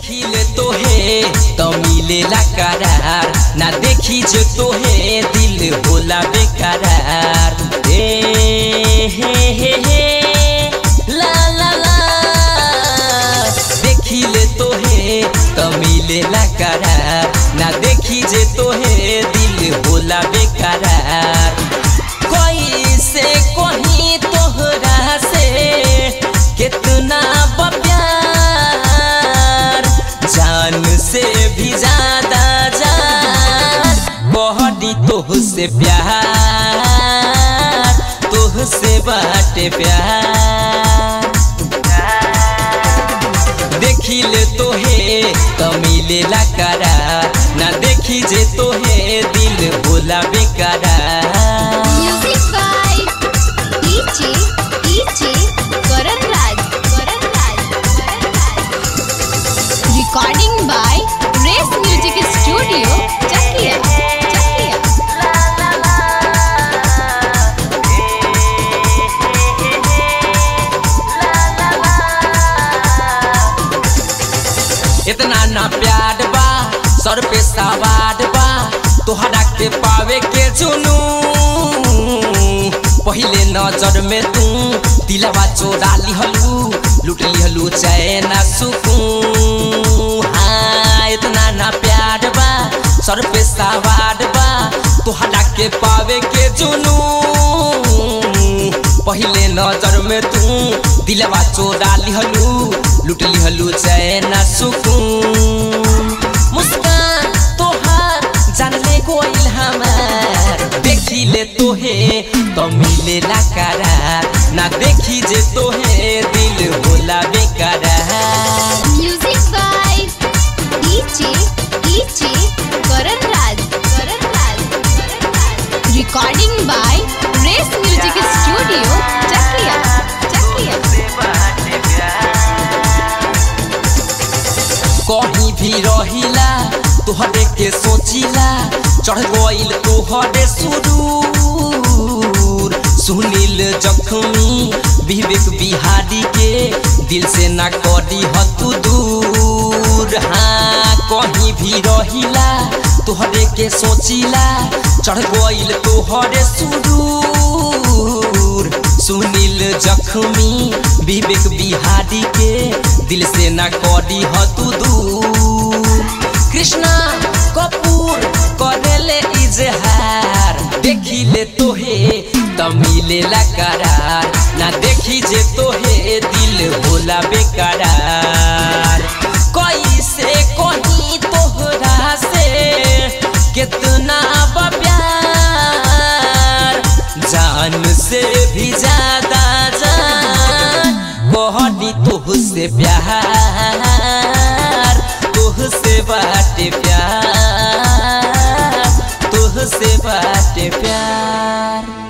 देखिले तोहे तो मिलेला करार ना देखी जो तोहे दिल होला बेकरार ए हे हे हे ला ला ला देखिले तोहे तो मिलेला करार ना देखी जे तोहे दिल होला बेकरार कोई से कहीं तोहरा से कितना बा प्यार जान से भी ज्यादा जान बहनी तोह से प्यार तोह से बाटे प्यार देखिले तोहे तो मिलेला करार ना देखी जे तोहे दिल होला बेकरार Music by DJ DJ Karan Raj Karan Raj Karan Raj Recording by Race Music Studio Chakia Chakia इतना ना प्यार बा सर पे सवार बा तोहरा के पावे के चुनू पहले नजर में तू दिलवा चोरा लिहलू लूट लिहलू चैन सुकून हाँ इतना ना प्यार बा सर पे सवार बा तोहरा के पावे के चुनू पहले नजर में तू दिलवा चोरा लिहलू लूट लिहलू चैन सुकून मुस्कान तोहार जानले गोइल हमार देखी ले तोहे तो मिलेला करार ना देखी जे तोहे दिल होला बेकरार Music by DJ DJ Karan Raj Karan Raj Karan Raj Recording by Race Music Studio Chakia Chakia कहीं भी रहिला तोहरे के सोचिला चढ़ गइल तोहरे सुरूर सुनील जखमी विवेक बिहारी के दिल से ना करी हतु दूर हाँ कहीं भी रहिला तोहरे के सोचिला चढ़ गइल तोहरे सुरूर सुनील जखमी विवेक बिहारी के दिल से ना करी हतु दूर कृष्णा कपूर करेले इजहार देखी ले तोहे त मिलेला करार ना देखी जे तोहे दिल होला बेकरार कैसे कहीं तोहरा से कितना बा प्यार जान से भी ज्यादा जान कहनी तोह से प्यार तोह से बाटे प्यार तोह से बाटे प्यार